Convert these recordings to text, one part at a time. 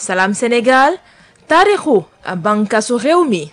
Salam Sénégal taarixu bànqaasu réew mi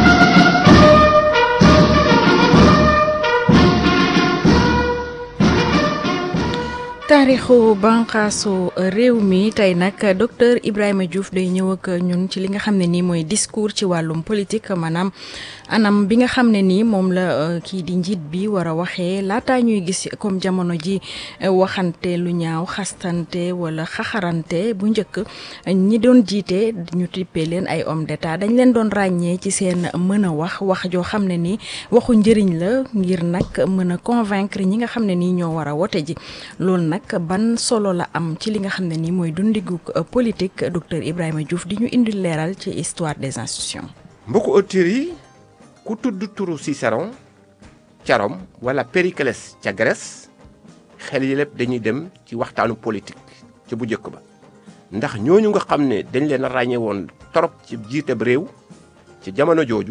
taarixu banqaasu réew mi tey nag docteur Ibrahima Diouf day ñëw ak ñun ci li nga xam ne nii mooy discours ci wàllum politique maanaam anam bi nga xam ne nii moom la kii di njiit bi war a waxee laataa ñuy gis comme jamono ji waxante lu ñaaw xastante wala xaxarante bu njëkk ñi doon jiite ñu tippee leen ay homme d'état dañ leen doon ràññee ci seen mën a wax wax joo xam ne nii waxu njëriñ la ngir nag mën a convaincre ñi nga xam ne nii ñoo war a wote ji loolu nag ban solo la am ci li nga xam ne nii mooy dundigu politique docteur Ibrahima Diouf di ñu indi leeral ci histoire des institutions. mbokku auditeurs yi ku tudd turu Cicéron ca Rome wala Périclès ca Grèce xel yi lépp dañuy dem ci waxtaanu politique ca bu njëkk ba ndax ñooñu nga xam ne dañ leen a ràññee woon torop ci jiiteb réew ci jamono jooju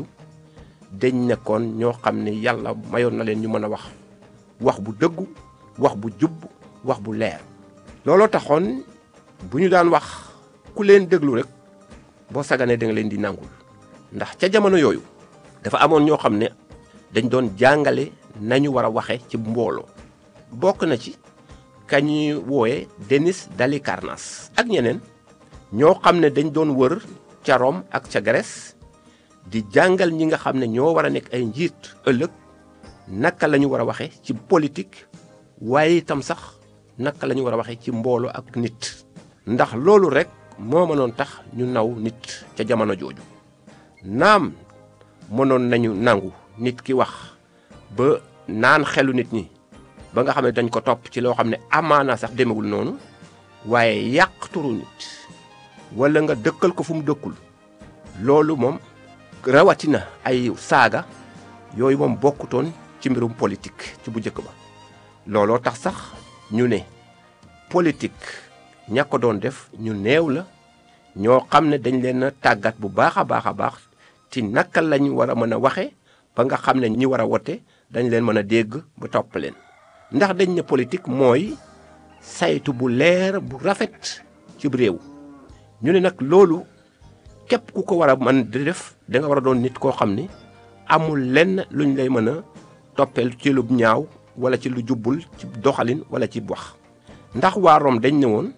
dañ nekkoon ñoo xam ne yàlla mayoon na leen ñu mën a wax wax bu dëggu wax bu jub wax bu leer looloo taxoon bu ñu daan wax ku leen déglu rek boo saganee da nga leen di nangul ndax ca jamono yooyu dafa amoon ñoo xam ne dañ doon jàngale nañu war a waxe ci mbooloo bokk na ci ka ñuy woowe Denis d'Halicarnasse ak ñeneen ñoo xam ne dañ doon wër ca Rome ak ca Grèce di jàngal ñi nga xam ne ñoo war a nekk ay njiit ëllëg naka la ñu war a waxe ci politique waaye itam sax naka la ñu war a waxee ci mbooloo ak nit ndax loolu rek moo mënoon tax ñu naw nit ca jamono jooju naam mënoon nañu nangu nit ki wax ba naan xelu nit ñi ba nga xam ne dañ ko topp ci loo xam ne amaana sax demewul noonu waaye yàq turu nit wala nga dëkkal ko fu mu dëkkul loolu moom rawatina ay saaga yooyu moom bokkutoon ci mbirum politique ci bu njëkk ba looloo tax sax ñu ne politique ña ko doon def ñu néew la ñoo xam ne dañ leen a tàggat bu baax a baax a baax ci naka lañ war a mën a waxe ba nga xam ne ñi war a wote dañ leen mën a dégg ba topp leen ndax dañ ne politique mooy saytu bu leer bu rafet ci réew ñu ne nag loolu képp ku ko war a mën di def da nga war a doon nit koo xam ne amul lenn luñ lay mën a toppeel ci lu ñaaw wala ci lu jubbul ci doxalin wala ci wax ndax waa Rome dañ ne woon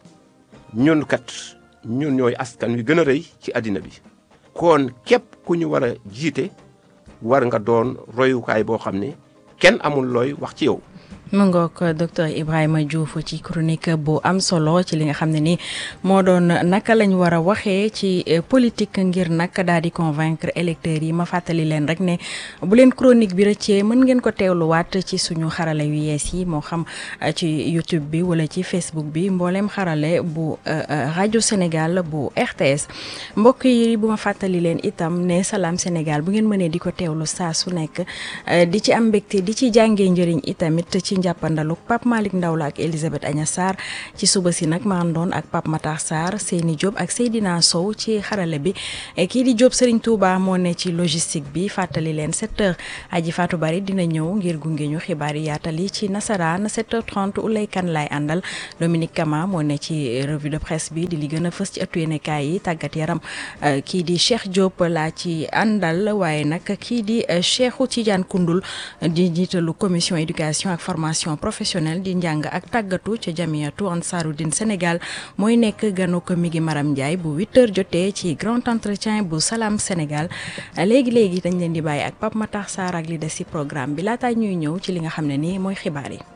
ñun kat ñun ñooy askan wi gën a rëy ci àddina bi kon képp ku ñu war a jiite war nga doon royukaay boo xam ne kenn amul looy wax ci yow mu ngoog docteur Ibrahima Diouf ci chronique bu am solo ci li nga xam ne ni moo doon naka lañ war a waxee ci politique ngir nag daal di convaincre électeurs yi ma fàttali leen rek ne bu leen chronique bi rëccee mën ngeen ko teewluwaat ci suñu xarale yu yees yi moo xam ci YouTube bi wala ci Facebook bi mbooleem xarale bu rajo Sénégal bu RTS mbokk yi bu ma fàttali leen itam ne Salam Sénégal bu ngeen mënee di ko teewlu saa su nekk di ci am mbégte di ci jàngee njëriñ itamit ci njàppandalu Pape Malick Ndaw la ak Elisabeth Agna Sarr ci suba si nag maa doon ak Pape Matar Sarr Seyni Diop ak Seydina Sow ci xarale bi kii di Diop Serigne Touba moo ne ci logistique bi fàttali leen 7h aji Fatou Bari dina ñëw ngir gunge ñu xibaar yi yaatal yi ci nasaraan 7h30 Ulay Kan lay àndal Dominique Kama moo ne ci revue de presse bi di li gën a fës ci ëttu yéenekaay yi tàggat yaram kii di Cheikh Diop laa ci àndal waaye nag kii di Cheikhou Tidiane Koundoul di jiitalu commission éducation ak formation professionnelle di njàng ak tàggatu ca jamiyatu Ansaarudine Sénégal mooy nekk ganu ko mi ngi Maram Ndiaye bu 8h jotee ci grand entretien bu Salam Sénégal léegi léegi dañ leen di bàyyi ak Pape Matar Sarr ak li des ci programme bi laataa ñuy ñëw ci li nga xam ne nii mooy xibaar yi.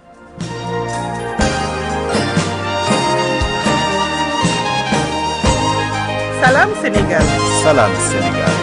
Salam Sénégal. Salam Sénégal.